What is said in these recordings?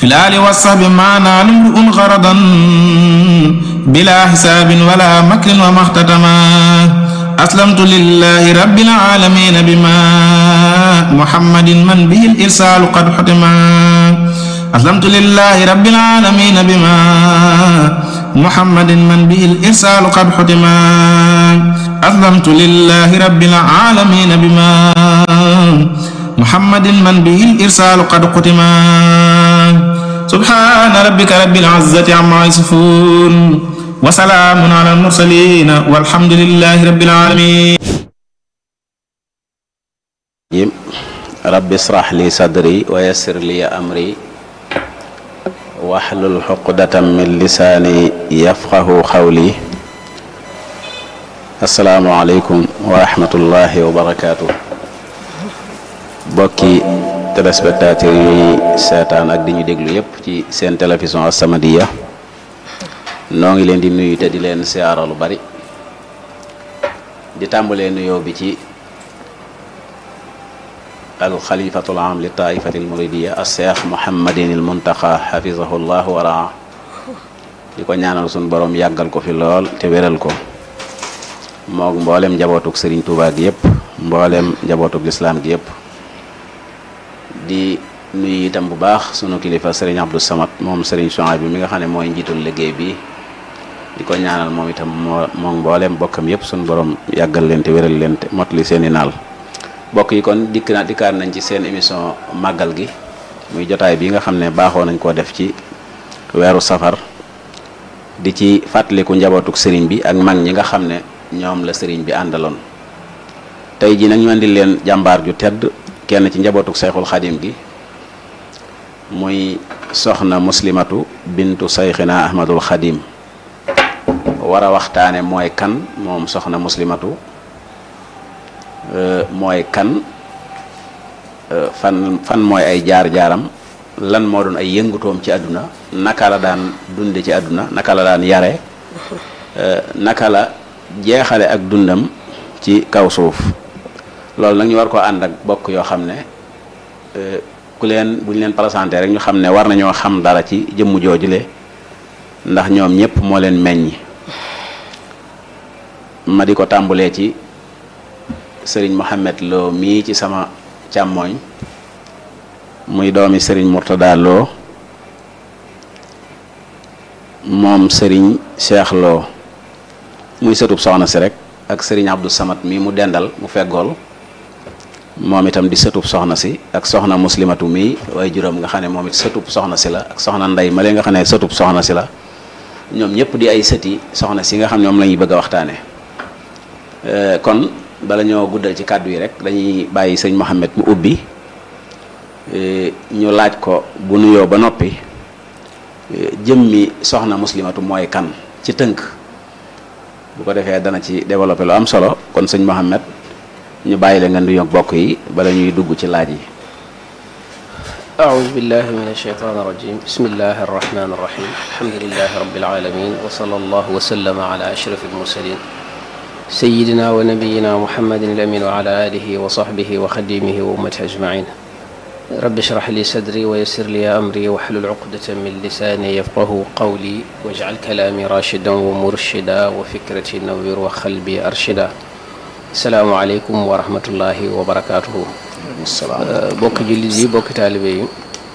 في الآل والصحب ما نال امرؤ غرضا بلا حساب ولا مكر وما اختتما أسلمت لله رب العالمين بما محمد من به الإرسال قد حتما أسلمت لله رب العالمين بما محمد من به الإرسال قد حتما أسلمت لله رب العالمين بما محمد من به الإرسال قد قتما سبحان ربك رب العزة عما يصفون وسلام على المرسلين والحمد لله رب العالمين rabbi israh li sadri wa yassir li amri wahlul xuqdatam min lisaani yafqahu xawli asalaamualeykum wa rahmatullahi wa barakaatu bokki téléspectateurs yi seetaan ak di ñu déglu yépp ci seen télévision As-Samadiyya noo ngi leen di nuyu te di leen siyaara lu bari di tàmbalee nuyoo bi ci al xalifatul am li taifati al muridiya al cheikh mohammadin il muntaxa xafizahu llah wa raa di ko ñaanal suñ borom yàggal ko fi lool te wéral ko moog mboolem njabootuk sëriñ Tuubaa gi yëpp mboolem njabootuk lislaam gi yëpp di nuyu itam bu baax sunu kilifa sëriñ Abdou Samad moom sëriñ Souhaïbou bi mi nga xam ne mooy njiitul liggéey bi di ko ñaanal moom itam moo moom mboolem bokkam yëpp suñu borom yàggal leen te wéral leen te motali seeni naal bokk yi kon dikk na dikkaat nañ ci seen émission màggal gi muy jotaay bi nga xam ne baaxoo nañ koo def ci weeru safar di ci fàttaliku njabootuk sëriñ bi ak mag ñi nga xam ne ñoom la sëriñ bi àndaloon tey ji nag ñu andi leen jàmbaar ju tedd kenn ci njabootuk sayxul xadim gi muy soxna muslimatu bintu sayxina ahmadul xadim war a waxtaane mooy kan moom soxna muslimatu mooy kan fan fan mooy ay jaar-jaaram lan moo doon ay yëngutoom ci àdduna naka la daan dunde ci àdduna naka la daan yare naka la jeexale ak dundam ci kaw suuf loolu nag ñu war koo ànd ak bokk yoo xam ne ku leen bu ñu leen présenté rek ñu xam ne war nañoo xam dara ci jëmm joojule ndax ñoom ñëpp moo leen meññ ma di ko tàmbulee ci sëriñ Mohamed Lo mii ci sama càmmooñ muy doomi sëriñ Mourtada Lo moom sëriñ Cheikh Lo muy sëtub soxna si rek ak sëriñ Abdou Samad mii mu dendal mu feggool moom itam di sëtub soxna si ak soxna muslimatu mii waaye juróom nga xam ne moom it sëtub soxna si la ak soxna ndey ma lee nga xam ne sëtub soxna si la ñoom ñëpp di ay sëti soxna si nga xam ne moom la ñuy bëgg a waxtaane kon bala ñoo guddal ci kàddu yi rek dañuy bàyyi sëñ Mohamed mu ubbi ñu laaj ko bu nuyoo ba noppi jëmmi soxna muslimatu mooy kan ci tënk bu ko defee dana ci développé lu am solo kon sëñ Mohamed ñu bàyyi la nga nuyoog bokk yi bala ñuy dugg ci laaj yi أعوذ بالله من الشيطان الرجيم بسم الله الرحمن الرحيم الحمد لله رب العالمين وصلى الله وسلم على أشرف المرسلين سيدنا ونبينا محمد الأمين وعلى آله وصحبه وخديمه وأمته أجمعين رب اشرح لي صدري ويسر لي أمري واحلل عقدة من لساني يفقه قولي واجعل كلامي راشدا ومرشدا وفكرتي نوير وقلبي أرشدا السلام عليكم ورحمة الله وبركاته bokk jullit yi bokk taalibe yi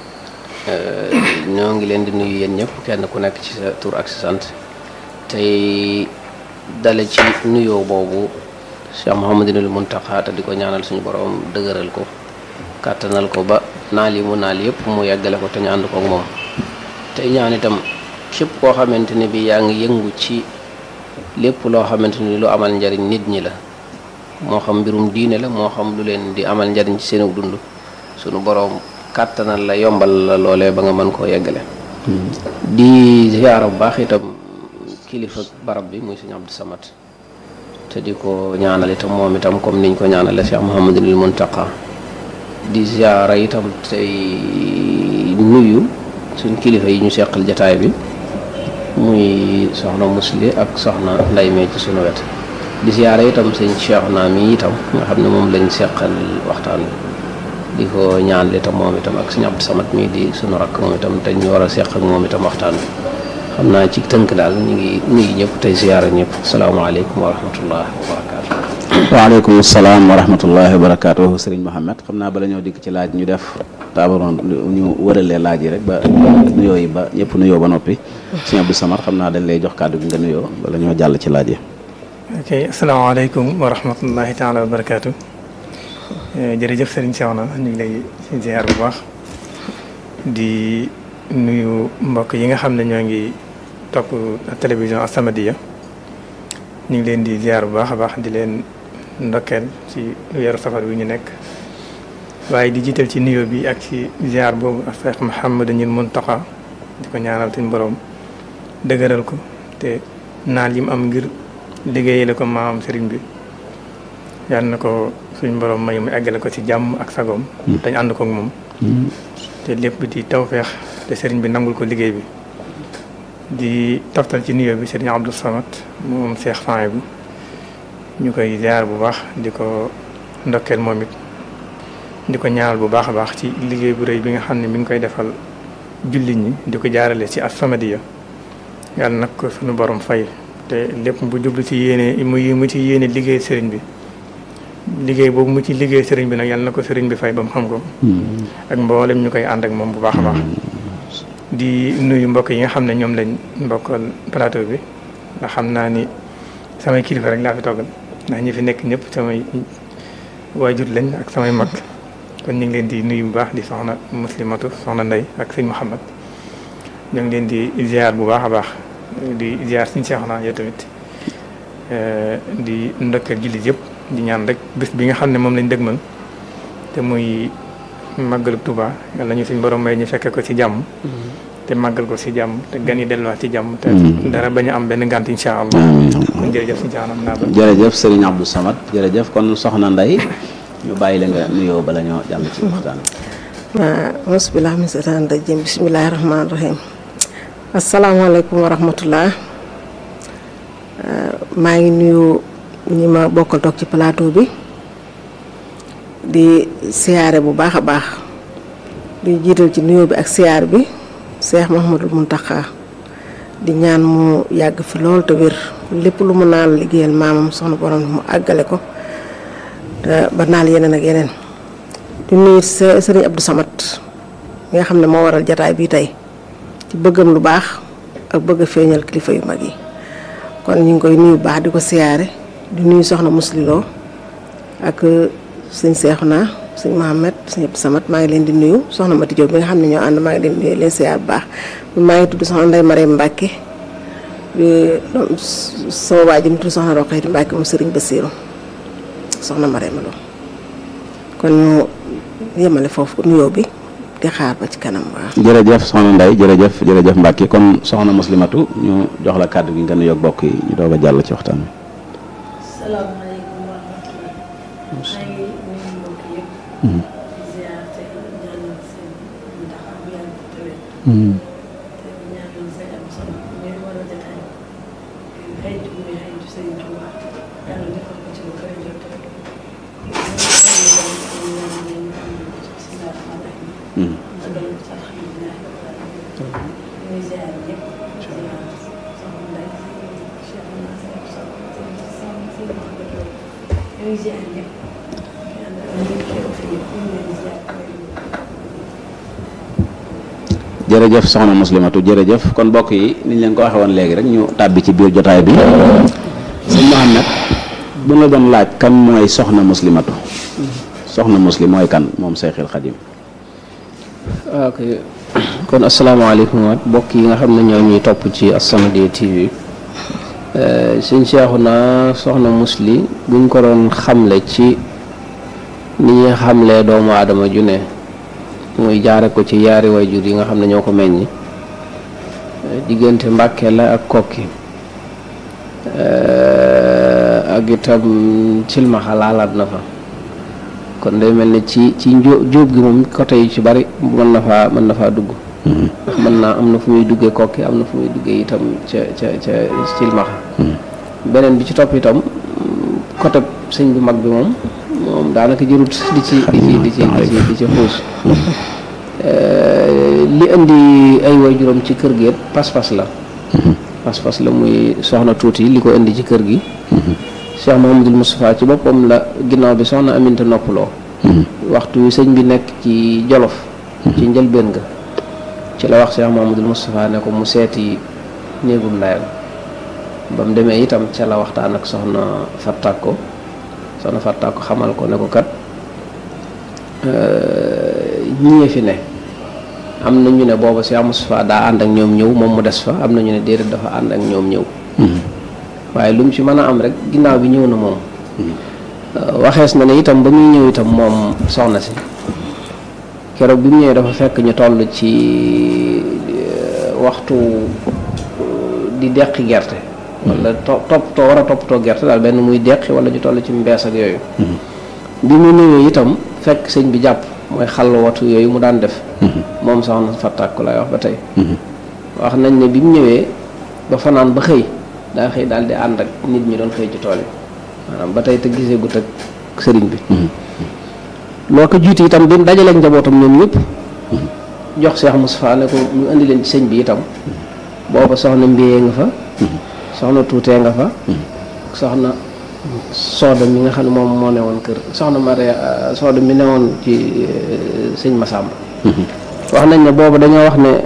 ñoo ngi leen di nuyu yéen ñëpp kenn ku nekk ci sa tur ak sa sant tey dale ci nuyoo boobu Cheikh Mouhamadinul Muntaxa te di ko ñaanal suñu borom dëgëral ko kàttanal ko ba naal yi mu naal yëpp mu yeggale ko te ñu ànd ko ak moom tey ñaan itam képp koo xamante ne bi yaa ngi yëngu ci lépp loo xamante ni lu amal njariñ nit ñi la moo xam mbirum diine la moo xam lu leen di amal njariñ ci seenu dund suñu borom kàttanal la yombal la loolee ba nga mën koo yeggale di ziyaara bu baax itam kilifa barab bi muy sëñ Abdou Samad te di ko ñaanal itam moom itam comme niñ ko ñaanale Cheikh Mouhamadul Muntaqa di ziyaara itam tey nuyu suñ kilifa yi ñu seqal jataay bi muy soxna musli ak soxna nday mee ci sunu wet di ziyaara itam sëñ Cheikh naa mi itam nga xam ne moom lañ seqal waxtaan wi di ko ñaan li tam moom itam ak suñu Abdou Samad mii di suñu rakk moom itam te ñu war a seq ak moom itam waxtaan bi xam naa ci tënk daal ñu ngi nuyu ñëpp tey ziyaara ñëpp salaamaaleykum wa rahmatullah wa barakaatu. waaleykum salaam wa rahmatullahi wa barakaatu sëriñ Mohamed xam naa bala ñoo dikk ci laaj ñu def taabaroon ñu wëralee laaj yi rek ba nuyoo yi ba ñëpp nuyoo ba noppi sëñ Abdou Samad xam naa dañ lay jox kàddu gi nga nuyoo bala ñoo jàll ci laaj yi ok asalaamaaleykum wa rahmatullahi taala wa barakaatu jërëjëf sëriñ Cheikhouna ñu ngi lay ziar bu baax di nuyu mbokk yi nga xam ne ñoo ngi topp télévision As-Samadiyya ñu ngi leen di ziar bu baax a baax di leen ndokkeel ci weeru safar wi ñu nekk waaye di jiital ci nuyoo bi ak ci ziar boobu ak Cheikh Mouhamadou Mountakha di ko ñaanal suñu borom dëgëral ko te naal yi mu am ngir liggéeyale ko maam sëriñ bi yàlla na ko suñ borom may mu eggale ko ci jàmm ak sagoom dañ ànd kook moom te lépp di tawfeex te sëriñ bi nangul ko liggéey bi di toftal ci nuyoo bi sëriñ Abdou Samad moom Cheikh Fane bi ñu koy ziar bu baax di ko ndokkeel moom it di ko ñaanal bu baax a baax ci liggéey bu rëy bi nga xam ne mi ngi koy defal jullit ñi di ko jaarale ci As-Samadiyya yàlla nag ko suñu borom fay te lépp bu jublu ci yéene mu mu ci yéene liggéey sëriñ bi liggéey boobu mu ci liggéey sëriñ bi nag yàlla na ko sëriñ bi fay ba mu xam ko ak mboolem ñu koy ànd ak moom bu baax a baax di nuyu mbokk yi nga xam ne ñoom lañ mbokkal plateau bi ndax xam naa ni samay kilifa rek laa fi toggal ndax ñi fi nekk ñëpp samay waajur lañ ak samay mag kon ñu ngi leen di nuyu bu baax di soxna muslimatu soxna ndey ak sëñ Muhammad ñu ngi leen di ziar bu baax a baax di ziar suñu Seexuna yow tamit di ndokkeel jullit yëpp di ñaan rek bés bi nga xam ne moom lañ dëgmal te muy màggalu Tuuba yàlla ñu suñ borom may ñu fekke ko ci jàmm te màggal ko ci jàmm te gan yi delluwaat ci jàmm te dara bañ a am benn ngànt insha allah kon jërëjëf suñu Seexuna naa ba jërëjëf sëriñ Abdou Samad jërëjëf kon soxna Ndey ñu bàyyi la nga nuyoo bala ñoo jàll ci waxtaan waaw bismillah min seytaan rajim bismillahi rahmaani rahim asalaamaaleykum wa rahmatullah maa ngi nuyu ñi ma bokkal toog ci plateau bi di siyaare bu baax a baax di jiital ci nuyoo bi ak siyaar bi Cheikh Mouhamadul Mountakha di ñaan mu yàgg fi lool te wér lépp lu mu naan liggéeyal maamam soxna borom mu àggale ko te ba naal yeneen ak yeneen di nuyu sëriñ Abdou Samad mi nga xam ne moo waral jataay bii tey ci bëggam lu baax ak bëgg a feeñal kilifa yu mag yi kon ñu ngi koy nuyu baax di ko siyaare di nuyu soxna musliloo ak sëñ Seexuna sëñ Mohamed sëñ Abdou Samad maa ngi leen di nuyu soxna Mati Diop bi nga xam ne ñoo ànd maa ngi leen di nuyu leen siyaar bu baax maa ngi tudd soxna Ndey Mariam Mbàkke sama waa ji mu tudd soxna Roqeeti Mbàkke mu sëriñ Basiiru soxna Mariam Lo kon ñu yemale foofu nuyoo bi di xaar ba ci kanam waaw. jërëjëf soxna Ndeye jërëjëf jërëjëf Mbacke kon soxna muslimatu ñu jox la kàddu gi nga nuyoo ak bokk yi ñu doog a jàll ci waxtaan wi. salaamaaleykum wa rahmatulah. maa ngi nuyu mbokk yëpp. di ziar te ñaanal seen ndax am yàlla bu tëwee. te ñaanal seen am solo muy war a jotaay. xëytu muy xëytu Sëriñ Tuuba yàlla defal ko ci lu koy jot rek. jërëjëf soxna muslimatu jërëjëf kon mbokk yi niñ leen ko waxee woon léegi rek ñu tàbbi ci biir jotaay bi sëñ Mohamed bu la doon laaj kan mooy soxna muslimatu soxna muslim mooy kan moom Seyxil Xadim ok kon asalaamaaleykum waat mbokk yi nga xam ne ñoo ñuy topp ci As-Samadiyya TV sëñ Seexuna soxna musli buñ ko doon xamle ci ni ñuy xamlee doomu aadama ju ne muy jaare ko ci yaari wayjur yi nga xam ne ñoo ko meññi diggante Mbàkke la ak kokki ak itam cilmaxa laalaat na fa kon day mel ni ci ci njó jóob gi moom côté yu ci bari mën na faa mën na faa dugg ndax mën naa am na fu muy duggee kokki am na fu muy duggee itam ca ca ca cilmaxa beneen bi ci topp itam côté sëñ bu mag bi moom moom daanaka jërut di ci di ci di ci di ci di ci xuus li indi ay waajuram ci kër gi it pas-pas la pas-pas la muy soxna tuuti li ko indi ci kër gi Cheikh Mouhamadul Moustapha ci boppam la ginnaaw bi soxna Aminta noppaloo waxtu wi sëñ bi nekk ci Jolof ci njëlbéen ga ci la wax Cheikh Mouhamadul Moustapha ne ko mu seeti néegum ndayam ba mu demee itam ca la waxtaan ak soxna Fattako soxna Fattako xamal ko ne ko kat ñii fi ne am na ñu ne booba Cheikh Moustapha daa ànd ak ñoom ñëw moom mu des fa am na ñu ne déedéet dafa ànd ak ñoom ñëw waaye lu mu ci mën a am rek ginnaaw bi ñëw na moom waxees na ne itam ba muy ñëw itam moom soxna si keroog bi mu ñëwee dafa fekk ñu toll ci waxtu di deqi gerte wala to toppatoo war a toppatoo gerte daal benn muy deqi wala ñu toll ci mbees ak yooyu bi mu ñëwee itam fekk sëñ bi jàpp mooy xàll watu yooyu mu daan def moom soxna Fattako lay wax ba tey wax nañ ne bi mu ñëwee ba fanaan ba xëy daa xëy daal di ànd ak nit ñi doon xëy ci tool yi maanaam ba tey te gisee gut ak sëriñ bi loo ko jiitu itam bi mu dajalee njabootam ñoom ñëpp jox Cheikh Moustapha ne ko ñu indi leen ci sëñ bi itam booba soxna mbiyee nga fa soxna tuutee nga fa soxna sooda mi nga xam ne moom moo ne woon kër soxna Maria sooda mi ne woon ci sëñ Massamba wax nañ ne booba dañoo wax ne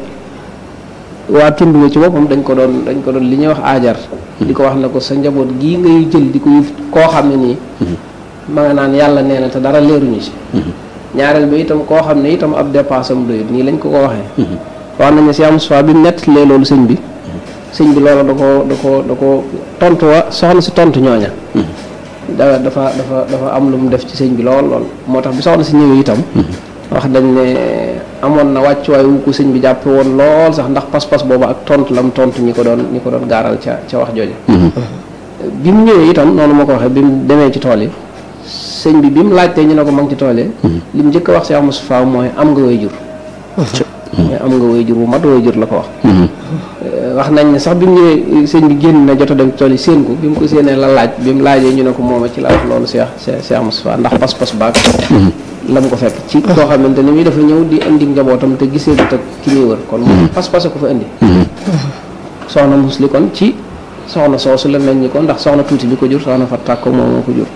waa tund wi ci boppam dañ ko doon dañ ko doon li ñuy wax aajar di ko wax ne ko sa njaboot gii ngay jël di ko yëf koo xam ne nii ma nga naan yàlla nee na te dara leeruñu ci ñaareel bi itam koo xam ne itam ab dépense am doyut nii lañ ko ko waxee wax nañ ne si am soit bi mu nettalee loolu sëñ bi sëñ bi loolu da ko da ko da ko tontu wa soxna si tontu ñooña da dafa dafa dafa am lu mu def ci sëñ bi lool lool moo tax bi soxna si ñëwee itam wax dañ ne amoon na wàccuwaay wu ko sëñ bi jàppe woon lool sax ndax pas-pas boobu ak tontu lam tontu ñi ko doon ñi ko doon gaaral ca ca wax jooju bi mu ñëwee itam noonu ma ko waxee bi mu demee ci tool yi sëñ bi bi mu laajtee ñu ne ko ma ngi ci tool yi li mu njëkk a wax si Moustapha mooy am nga way jur mooy am nga way jur bu mat way jur la ko wax wax nañ ne sax bi mu ñëwee sëñ bi génn na jot a dem ci tool yi séen ko bi mu ko séenee la laaj bi mu laajee ñu ne ko mooma ci la wax loolu Cheikh Cheikh Moustapha ndax pas-pas baag la mu ko fekk ci koo xamante ne mi dafa ñëw di indi njabootam te gisee du teg ki muy wër kon moom pas-pas ko fa indi soxna musli kon ci soxna soosu la mel ni ko ndax soxna tuuti bi ko jur soxna Fattako moom moo ko jur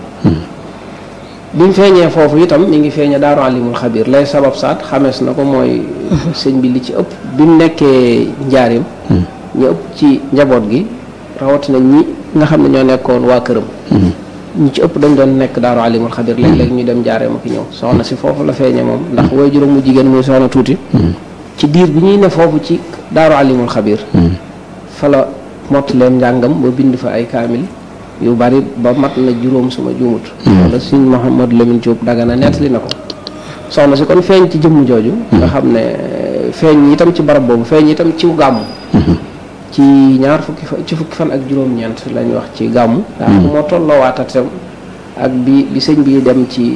bi mu feeñee foofu itam mi ngi feeñe daaru alimul xabir lay sabab saat xamees na ko mooy sëñ bi li ci ëpp bi mu nekkee njaarim ñu ëpp ci njaboot gi rawatina ñi nga xam ne ñoo nekkoon waa këram ñi ci ëpp dañ doon nekk daaru alimul xabir léeg-léeg ñu dem njaareem ak ñëw soxna si foofu la feeñe moom ndax way juróom mu jigéen muy soxna tuuti ci diir bi ñuy ne foofu ci daaru alimul xabir fa la mottaleem njàngam ba bind fa ay kaamil yu bari ba mat na juróom suma juumut wala suñ Mouhamad Lamine Diop Dagana nettali na ko soxna si kon feeñ ci jëmm jooju nga xam ne feeñ itam ci barab boobu feeñ itam ciw gàmmu ci ñaar fukki fan ci fukki fan ak juróom-ñeent lañ wax ci gàmmu daanaka moo tolloowaatatam ak bi bi sëñ bi dem ci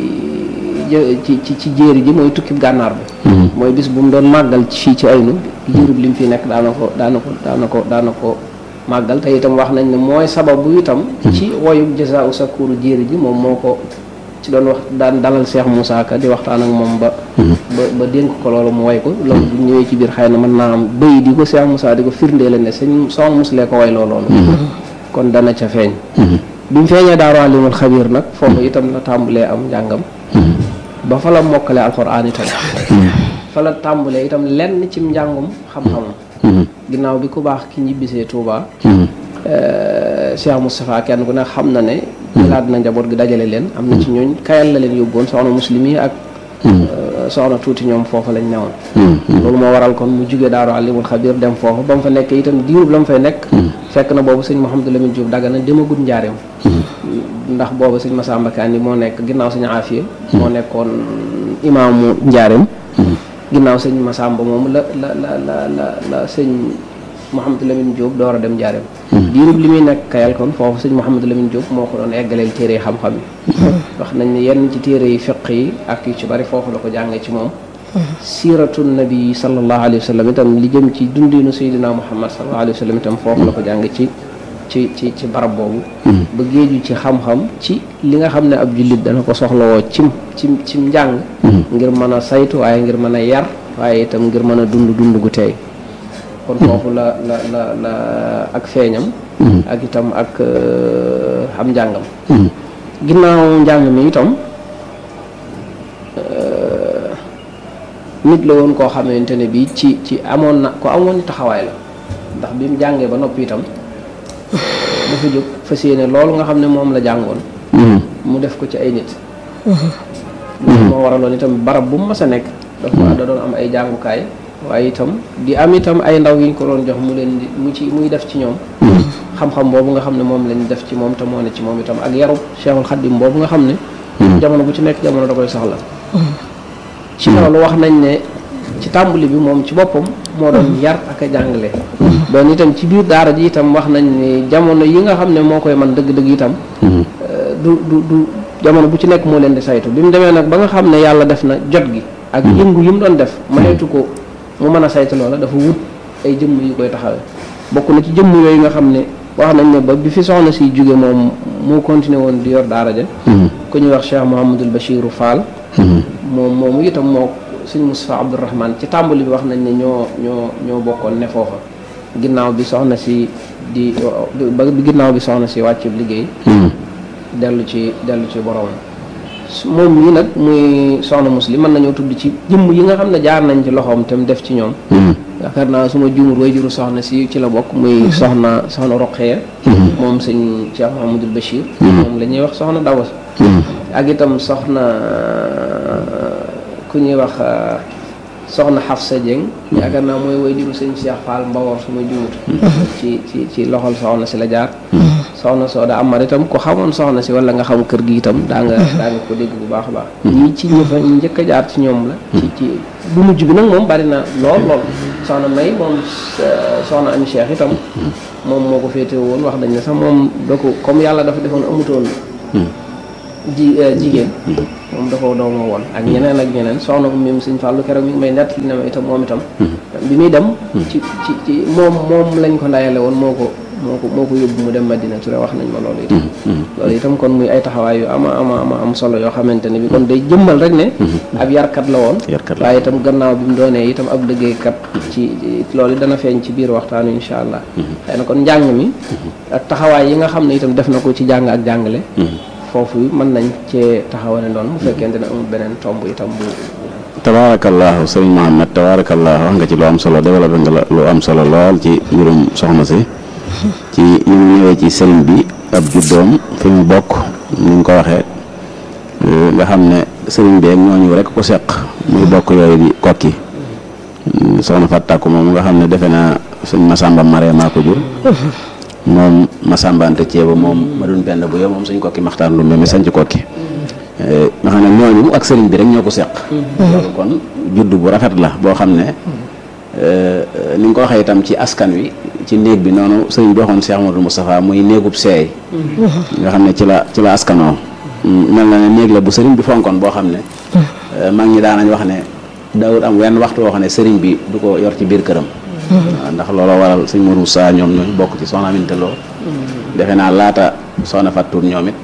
ci ci ci jéeri ji mooy tukki gànnaar bi mooy bis bu mu doon màggal fii ci aynu diirub li mu fi nekk daana ko daana ko daana ko daana ko màggal te itam wax nañ ne mooy sababu itam ci woyu jazaa'u sakuru jéeri ji moom moo ko ci doon wax daan dalal Cheikh Moussa Ka di waxtaan ak moom ba ba ba dénk ko loolu mu way ko loolu bu ñëwee ci biir xëy na mën naa am bëy di ko Cheikh Moussa di ko firndee la ne sëñ soxna muslee ko way loo loolu kon dana ca feeñ bi mu feeñee daaru alimul xabir nag foofu itam la tàmbalee am njàngam ba fa la mokkale alxuraan itam fa la tàmbalee itam lenn cim njàngum xam-xamam ginnaaw bi ku baax ki ñibbisee Touba Cheikh Moustapha kenn ku ne xam na ne jëlaat na njaboot gi dajale leen am na ci ñooñ kayal la leen yóbboon soxna muslim yi ak soxna tuuti ñoom foofu lañ newoon loolu moo waral kon mu jóge daaru alimul xabir dem foofu ba mu fa nekk itam diirub la mu fay nekk fekk na boobu sëñ Mouhamadou Lamine Diop Dagana demagut njaareem ndax boobu sëñ Massamba Kanni moo nekk ginnaaw sëñ Afia moo nekkoon imaamu njaareem ginnaaw sëñ Massamba moom la la la la la la sëñ Mouhamadou Lamine Diop door a dem njaareem diirub li muy nekk kayal kon foofu sëñ Mouhamadou Lamine Diop moo ko doon eggaleel téere yi xam-xam yi wax nañ ne yenn ci téere yi fiq yi ak yu ci bari foofu la ko jàngee ci moom siiratu nabi sallallahu alayhi wa sallam itam li jëm ci dundinu sayyidina Muhammad sallallahu alayhi wa sallam itam foofu la ko jàng ci ci ci ci barab boobu ba géeju ci xam-xam ci li nga xam ne ab jullit dana ko soxlawoo cim cim cim njàng ngir mën a saytu waaye ngir mën a yar waaye itam ngir mën a dund dund gu teey kon foofu la la la la ak feeñam ak itam ak am njàngam ginnaaw njàng mi itam nit la woon koo xamante ne bii ci ci amoon na ko amoon taxawaay la ndax bi mu jàngee ba noppi itam dafa jóg fas yéene loolu nga xam ne moom la jàngoon mu def ko ci ay nit loolu moo waraloon itam barab bu mu mas a nekk dafa da doon am ay jàngukaay waaye itam di am itam ay ndaw yi ñu ko doon jox mu leen di mu ci muy def ci ñoom xam-xam boobu nga xam ne moom lañ def ci moom te moo ne ci moom itam ak yarub Cheikhul Khadim boobu nga xam ne jamono bu ci nekk jamono da koy soxla ci loolu wax nañ ne ci tàmbali bi moom ci boppam moo doon yar ak a jàngale doon itam ci biir daara ji itam wax nañ ne jamono yi nga xam ne moo koy man dëgg-dëgg itam du du du jamono bu ci nekk moo leen di saytu bi mu demee nag ba nga xam ne yàlla def na jot gi ak yëngu yi mu doon def mayeetu ko mu mën a saytu loola dafa wut ay jëmm yu koy taxawee bokk na ci jëmm yooyu nga xam ne wax nañ ne ba bi fi soxna si jóge moom moo continué woon di yor daara ja ku ñuy wax Cheikh Mouhamadul Bachiru Fall moom moomu itam moo sëñ Moustapha Abdourahman ci tàmbali bi wax nañ ne ñoo ñoo ñoo bokkoon ne foofa ginnaaw bi soxna si di ba ginnaaw bi soxna si wàcc liggéey dellu ci dellu ci borom moom mii nag muy soxna muslim mën nañoo tudd ci jëmm yi nga xam ne jaar nañ ci loxoom te mu def ci ñoom yaakaar naa suma juumur way juru soxna si ci la bokk muy soxna soxna Roqeya moom sëñ Cheikh Mahamadul Bachir moom la ñuy wax soxna Dawas ak itam soxna ku ñuy wax soxna Xafsa Dieng yaakaar naa mooy way juru sëñ Cheikh Fall Mbawor suma juumut ci ci ci loxol soxna si la jaar soxna soo da amar itam ko xamoon soxna si wala nga xam kër gi itam daa nga daa nga ko dégg bu baax a baax ñii ci ñi fa ñu njëkk a jaar ci ñoom la ci ci bu mujj bi nag moom bari na lool lool soxna may moom soxna ami cheikh itam moom moo ko féete woon wax dañ ne sax moom da ko comme yàlla dafa defoon amutoon ji jigéen moom da ko doomoo woon ak ñeneen ak ñeneen soxna ko même sëñ Fallou keroog mi ngi may nett li ne ma itam moom itam bi muy dem ci ci ci moom moom lañ ko ndayale woon moo ko moo ko moo ko yóbbu mu dem Madina Touré wax nañ ma loolu itam loolu itam kon muy ay taxawaay yu ama ama ama am solo yoo xamante ne bi kon day jëmmal rek ne ab yarkat la woon waaye itam gannaaw bi mu doonee itam ab liggéeykat ci loolu dana feeñ ci biir waxtaanu insha allah xëy na kon njàng mi ak taxawaay yi nga xam ne itam def na ko ci jàng ak jàngale foofu mën nañ cee taxawane doon bu fekkente ne amul beneen tomb itam bu tabaarakallaahu sëriñ Mohamed tabaarakallaahu wax nga ci lu am solo développé nga la lu am solo lool ci mbirum soxna si ci ñu ngi ñëwee ci sëriñ bi ab juddoom fi mu bokk ni nga ko waxee nga xam ne sëriñ bi ak ñooñu rek ko seq muy bokk yooyu di kokki soxna Fatakku moom nga xam ne defe naa sëñ Masamba Mare maa ko jur moom Masamba Anta Ceeba moom ma doon benn bu yow moom suñ kokki maxtaan lu mel sañ ci kokki nga xam ne ñooñu ak sëriñ bi rek ñoo ko seq loolu kon judd bu rafet la boo xam ne ni nga ko waxee itam ci askan wi ci néeg bi noonu sëriñ bi waxoon Cheikh Amadou Moustapha muy néegub seey nga xam ne ci la ci la askanoo mel na ne néeg la bu sëriñ bi fonkoon boo xam ne mag ñi daanañ wax ne daawut am wenn waxtu woo xam ne sëriñ bi du ko yor ci biir këram waaw ndax looloo waral sëñ Modou Sa ñoom ñooñu bokk ci soxna Aminta Lo defe naa laata soxna Fatou ñoom it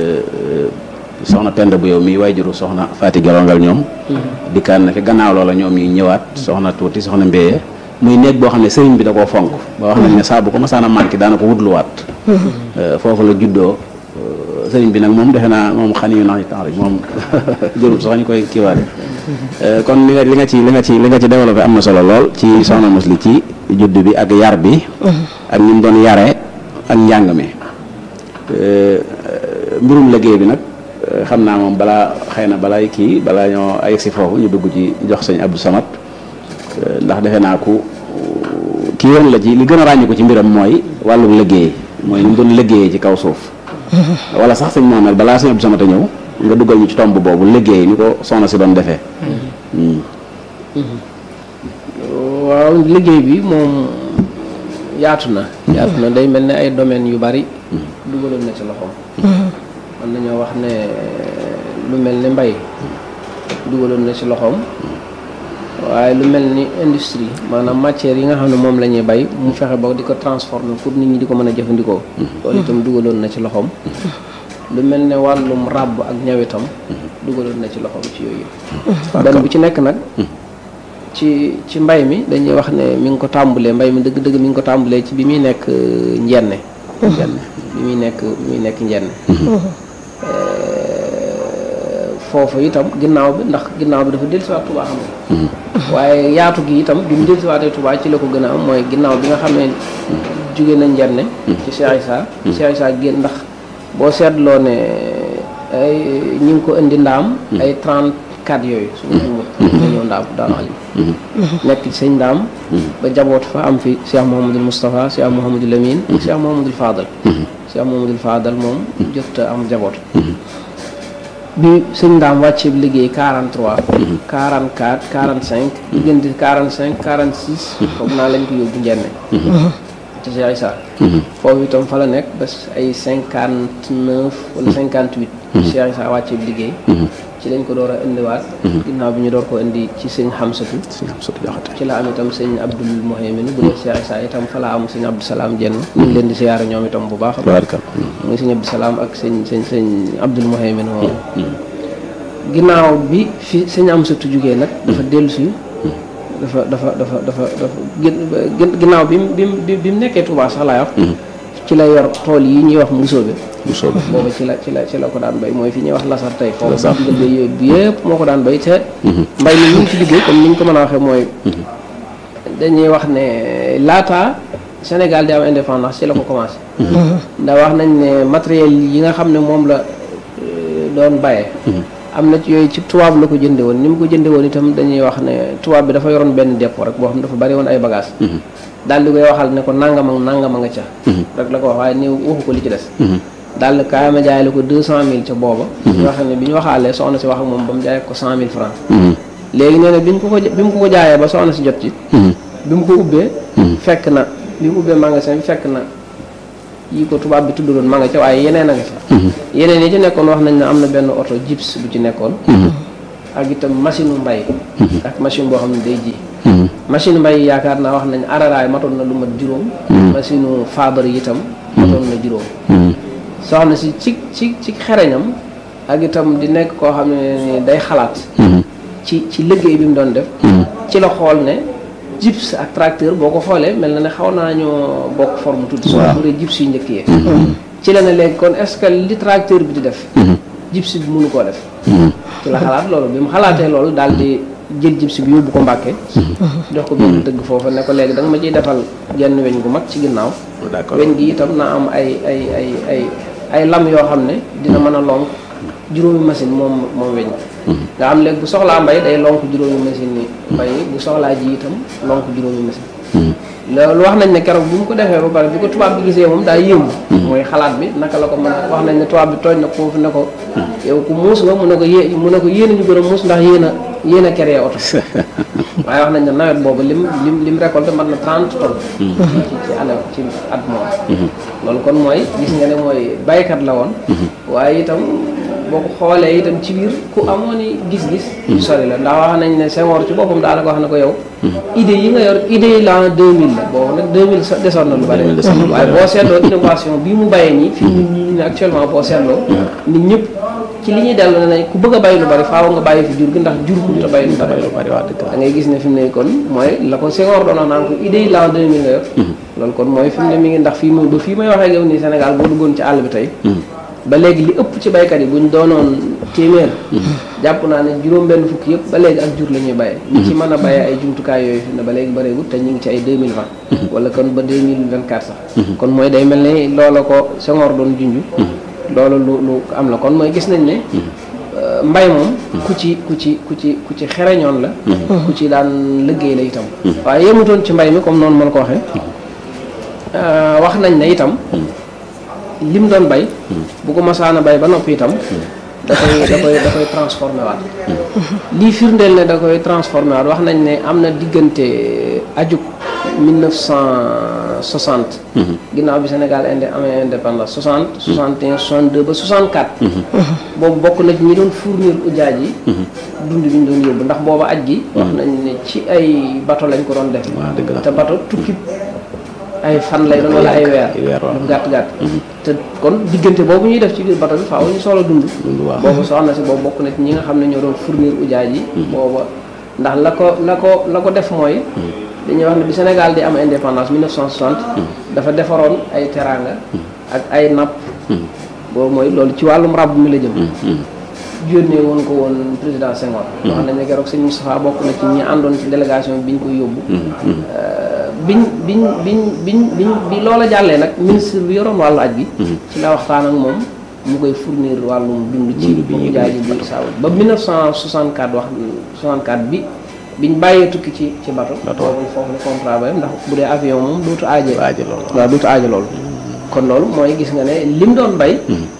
soxna Penda bu yow mii waajuru soxna Fati Gelongal ñoom dikkaan na fi gannaaw loola ñoom ñuy ñëwaat soxna tuuti soxna Mbéye muy néeg boo xam ne sëriñ bi da koo fonk ba wax nañ ne saa bu ko masaana manqué daana ko wutluwaat foofu la juddoo sëriñ bi nag moom defe naa moom xani yu nax temps rek moom jërul sax ñu koy kiiwaale kon li nga li nga ci li nga ci li nga ci développé am na solo lool ci soxna Musli ci judd bi ak yar bi ak ni mu doon yare ak njàng mi mbirum liggéey bi nag xam naa moom balaa xëy na balaa kii balaa ñoo ay si foofu ñu dugg ci jox sëñ Abdou Samad ndax defe naa ku kii woon la ci li gën a ràññi ko ci mbiram mooy wàllu liggéey mooy ni mu doon liggéeyee ci kaw suuf wala sax sëñ Mohamed balaa sëñ Abdou Samad a ñëw nga duggal ñu ci tomb boobu liggéey ni ko soxna si doon defee waaw liggéey bi moom yaatu na yaatu na day mel ne ay domaines yu bari dugaloon na ci loxoom mën nañoo wax ne lu mel ne mbay dugaloon na ci loxoom waaye lu mel ni industrie maanaam matière yi nga xam ne moom la ñuy bay mu fexe ba di ko transformer pour nit ñi di ko mën a jëfandikoo loolu itam dugaloon na ci loxoom lu mel ne wàllum ràbb ak ñawitam dugaloon na ci loxoom ci yooyu yëpp benn bu ci nekk nag ci ci mbay mi dañuy wax ne mi ngi ko tàmbalee mbay mi dëgg-dëgg mi ngi ko tàmbalee ci bi muy nekk euh, njenne njenne bi muy nekk bi muy nekk njenne Euh, foofu itam ginnaaw bi ndax ginnaaw bi dafa dellusiwaat Touba xam nga waaye yaatu gi itam bi mu dellusiwaatee Touba ci la ko gën a am mooy ginnaaw bi nga xam ne jóge na njenne ci Cheikh Issa Cheikh Issa génn ndax boo seetloo ne ay ñi ngi ko indi ndaam ay 34 yooyu su ma jumut nga ñëw ndaam daanu alim nekk ci sëñ ndaam ba jaboot fa am fi Cheikh Mouhamadul Moustapha Cheikh Mouhamadul Lamine ak Cheikh Mouhamadul Fadal Cheikh Mouhamadul Fadal moom jot a am jaboot bi sëñ ndaam wàccee bi liggéey 43 44 45 diggante 45 46 foog naa lañ ko yóbbu njenne ci Cheikh Issa foofu itam fa la nekk ba ay 59 wala 58 Cheikh Issa wàccee bi liggéey ci lañ ko door a indiwaat ginnaaw bi ñu door ko indi ci sëñ Xamsatu sëñ am sotti jaxate ci la am itam sëñ Abdul Muhaymin bu dee Cheikh Issa itam fa la am sëñ Abdou Salaam jenn ñu ngi leen di siyaare ñoom itam bu baax a baax tabaarkal muy sëñ Abdou Salaam ak sëñ sëñ sëñ Abdul Muhaymin moom ginnaaw bi fi sëñ Amsatu jugee nag dafa dellu si dafa dafa dafa dafa dafa gin ginnaaw bi mu bi mu bi mu nekkee Touba sax laay wax ci la yor tool yi ñuy wax musóobe bu soobee booba ci la ci la ci la ko daan bay mooy fi ñuy wax lasar tey foofu sax nga yooyu bi yëpp moo ko daan bay te mbay mi ñu ngi ci liggéey comme ni ñu ko mën a waxee mooy dañuy wax ne laata Sénégal di am indépendance ci la ko commencé ndax wax nañ ne matériel yi nga xam ne moom la euh, doon bayee am na ci yooyu ci tubaab la ko jënde woon ni mu ko jënde woon itam dañuy wax ne tubaab bi dafa yoroon benn dépôt rek boo xam ne dafa bari woon ay bagage daal di koy waxal ne ko nangam ak nangam a nga ca rek la ko wax waaye ni waxu ko li ci des daal di kaay ma jaay la ko deux cent mille ca booba ñu wax ne bi ñu waxaalee soxna si wax ak moom ba mu jaay ko cent mille francs léegi nee na bi ñu ko ko bi mu ko ko jaayee ba soxna si jot ci bi mu ko ubbee fekk na bi mu ubbee magasin bi fekk na yi ko tubaab bi tudd doon ma nga ca waaye yeneen a nga ca yeneen yi ci nekkoon wax nañ ne am na benn oto jips bu ci nekkoon ak itam machine u mbay ak machine boo xam ne day ji machine mbay yaakaar naa wax nañ araraay matoon na lu mat juróom machine u faabar yi itam matoon na juróom soxna si ci ci ci xereñam ak itam di nekk koo xam ne ni day xalaat ci ci liggéey bi mu doon def ci la xool ne jips ak tracteur boo ko xoolee mel na ne xaw naa ñoo bokk forme tuuti soo bu dee jips yu njëkk yee ci la ne léegi kon est-ce que li tracteur bi di def jips bi mënu koo def ci la xalaat loolu bi mu xalaatee loolu daal di jël jips bi yóbbu ko Mbàkke jox ko benn dëgg foofa ne ko léegi da nga ma ciy defal genn weñ gu mag ci ginnaaw d'accord weñ gi itam na am ay ay ay ay ay lam yoo xam ne dina mën a lonk juróomi machine moom moom weñ nga xam léegi bu soxlaa mbay day lonk juróomi machine ni mbay bu soxlaa ji itam lonk juróomi machine loolu wax nañ ne keroog bi mu ko defee ba pare bi ko tubaab bi gisee moom daa yéemu mooy xalaat bi naka la ko mën a wax nañ ne tubaab bi tooñ na foofu ne ko yow ku muus nga mu ne ko yé mu ne ko yéen a ñu gën a muus ndax yéen a yéen a créé oto waaye wax nañ ne nawet boobu lim lim lim récolté mat na 30 tonnes ci ci année ci at moom loolu kon mooy gis nga ne mooy baykat la woon waaye itam boo ko xoolee itam ci biir ku amoon i gis-gis sori la ndax wax nañ ne Senghor ci boppam daanaka wax na ko yow idée yi nga yor idée yi l'an 2000 la boobu nag 2000 sa desoon na lu bari 2000 desoon na lu waaye bari. boo seetloo innovation bii mu bàyyee nii fii ñun ñi ne actuellement boo seetloo nit ñëpp ci li ñuy dellu ne nañ ku bëgg a bàyyi lu bari faaw nga bàyyi fi jur gi ndax jur mënut a bàyyi lu bari lu bari waa dëgg da ngay gis ne fi mu ne kon mooy la ko Senghor doon wax naan ko idée yi l'an 2000 nga yor loolu kon mooy fi mu ne mi ngi ndax fii mu ba fii may waxee ak yow nii Sénégal boo duggoon ci àll bi tey ba léegi li ëpp ci baykat yi buñ doonoon téeméer jàpp naa ne juróom benn fukk yëpp ba léegi ak jur la ñuy bayee ñi ci mën a bayee ay jumtukaay yooyu fi ne ba léegi bëreegut te ñu ngi ci ay 2020 wala kon ba 2024 sax kon mooy day mel ne loola ko Senghor doon junj loolu lu lu am la kon mooy gis nañ ne euh, mbay moom ku ci ku ci ku ci ku ci xereñoon la ku ci daan liggéey la itam waaye yemutoon ci mbay mi comme noonu mën ko waxee euh, wax nañ ne itam lim doon bay bu ko masaana bay ba noppi itam da koy da koy da koy transformé waat lii firndeel ne da koy transformé waat wax nañ ne am na diggante ajug 1960. ginnaaw bi Sénégal indi amee indépendance 60. 61 62 ba 64. boobu bokk na ci ñi doon fournir ujaaj yi. dund bi ñu doon yóbbu ndax booba aj gi. wax nañ ne ci ay bato lañ ko doon def. waaw dëgg la te bato tukki ay fan lay doon wala ay weer. ay weer waaw. lu gàtt gàtt. te kon diggante boobu ñuy def ci biir bato bi faaw ñu soxla dund. Dund waaw. boobu soxna si boobu bokk na ci ñi nga xam ne ñoo doon fournir ujaaj yi. booba ndax la ko la ko la ko def mooy. dañuy wax ne bi Sénégal di am indépendance 1960. dafa defaroon ay teraanga. ak ay napp. boobu mooy loolu ci wàllum ràbb mi la jëm. yónnee woon ko woon président Senghor. wax nañ ne keroog sëñ Moustapha bokk na ci ñi àndoon ci délégation bi ñu koy yóbbu. biñ biñ biñ biñ biñ bi loola jàllee nag ministre bi yoroon wàllu aj bi. ci la waxtaan ak moom mu koy fournir wàllum dund ci Dund bi ñuy jaay ji bi saabu ba 1964 wax 64 bi biñ bàyyee tukki ci ci bato. Bato. boobu foofu la contrat ba yem ndax bu dee avion moom dootu aaje. aaje loolu waaw dootu aajo loolu kon loolu mooy gis nga ne lim doon bay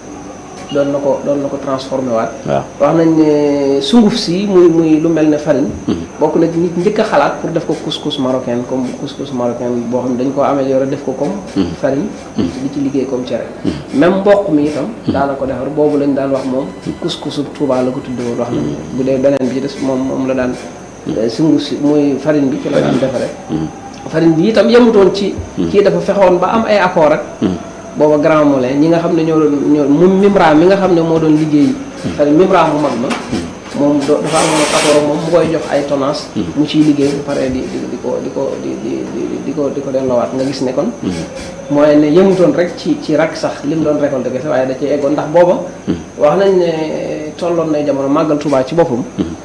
doon na ko doon na ko transformé waat waaw wax nañ ne sunguf si muy muy lu mel ne farine bokk na ci nit njëkk a xalaat pour def ko couscous marocain comme couscous marocain boo xam ne dañ ko amélioré def ko comme farine di ci liggéey comme cere même mboq mi itam daana ko defar boobu lañ daan wax moom couscousu Touba la ko tudde woon wax nañ bu dee beneen bi ci des moom moom la daan sunguf si muy farine bi ci la daan defare farine bi itam yemutoon ci kii dafa fexoon ba am ay accord ak booba grand moulin ñi nga xam ne ñoo doon ñoo mu Mimra mi nga xam ne moo doon liggéey farine Mimra mu mag ma moom do- dafa amoon accord ak moom mu koy jox ay tonnage mu ciy liggéey bu paree di di di ko di ko di di di di ko di ko delloowaat nga gis ne kon mooy ne yemutoon rek ci ci rak sax li mu doon récolté kese waaye da cee eggoon ndax booba wax nañ ne tolloon nay jamono màggal Tuubaa ci boppam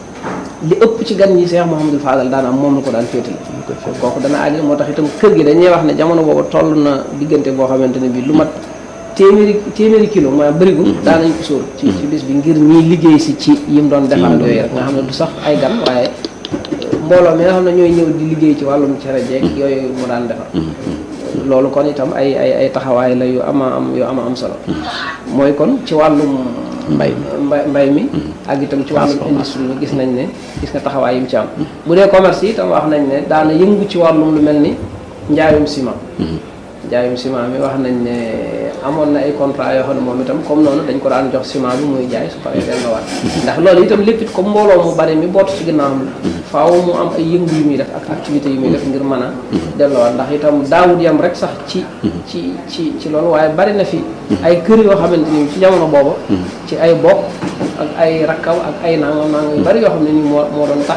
li ëpp ci gan ñi Cheikh Mouhamadou Fadal daan am moom la ko daan féetale kooku dana aajal moo tax itam kër gi dañuy wax ne jamono boobu toll na diggante boo xamante ne bii lu mat téeméeri téeméeri kilo maanaam bërigu daan nañ ko sóor ci ci bis bi ngir ñiy liggéey si ci yim doon defar ak yooyu rek nga xam ne du sax ay gan waaye mbooloo mi nga xam ne ñooy ñëw di liggéey ci wàllum cere jeeg yooyu mu daan defar loolu kon itam ay ay ay taxawaay la yu ama am yu ama am solo mooy kon ci wàllum mbay mbay mbay mi ak itam ci wàllum industrie mi gis nañ ne gis nga taxawaay yi mu ci am bu dee commerce yi itam wax nañ ne daana yëngu ci wàllum lu mel ni njaayum ciment njaayum ciment mi wax nañ ne amoon na ay contrat yoo xam ne moom itam comme noonu dañ ko daan jox ciment bi muy jaay su paree delloowaat ndax loolu itam lépp it comme mbooloo mu bari mi bootu ci ginnaawam la faaw mu am ay yëngu yu muy def ak activité yu muy def ngir mën a delloowaat ndax itam daawut yam rek sax ci ci ci ci loolu waaye bari na fi ay kër yoo xamante ni ci jamono booba ci ay bokk ak ay rakkaw ak ay nangam nangam yu bari yoo xam ne ni moo moo doon tax